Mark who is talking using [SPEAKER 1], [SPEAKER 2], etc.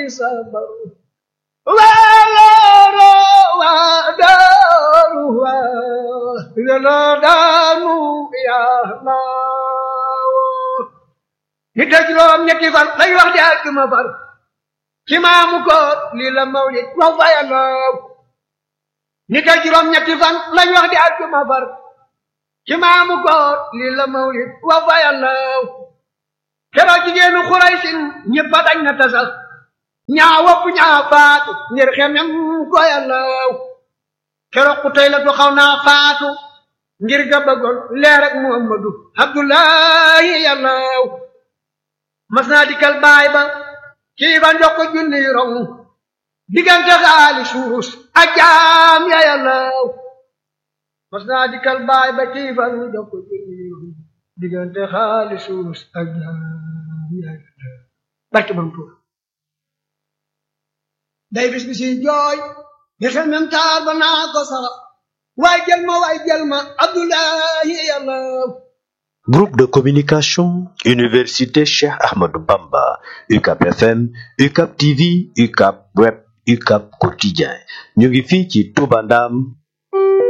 [SPEAKER 1] di sabar waaloro waa daaru waa yàlla daanu yàlla ni te juróom ñetti fan lay wax di àjjuma far ci maamu koor lii la mawlid wax fa yàlla ni te juróom ñetti fan lañ wax di àjjuma far ci maamu koor lii la mawlid wax fa yàlla keroog jigéenu xuraysin ñëpp a dañ na tasal ñaa wopp ñaa faatu ngir xemem ko yàlla keroog ku tey la tu xaw naa faatu ngir ga bëggoon leer ak muhammadu abdullahi yàlla mas naa dikkal baay ba kii ba njox ko junni rong diggante xaali suus ak jaam ya yàlla mas naa dikkal baay ba kii ba njox ko junni rong diggante xaali suus ak jaam ya yàlla barke bam tuur day bis bi si jooy nga xam même taar ba naa ko sax waay jël ma waay jël ma abdullahi yàlla
[SPEAKER 2] Groupe de communication Université Cheikh Ahmadou Bamba UCAP FM UCAP TV UCAP Web UCAP Quotidien ñu ngi fii ci Touba Ndam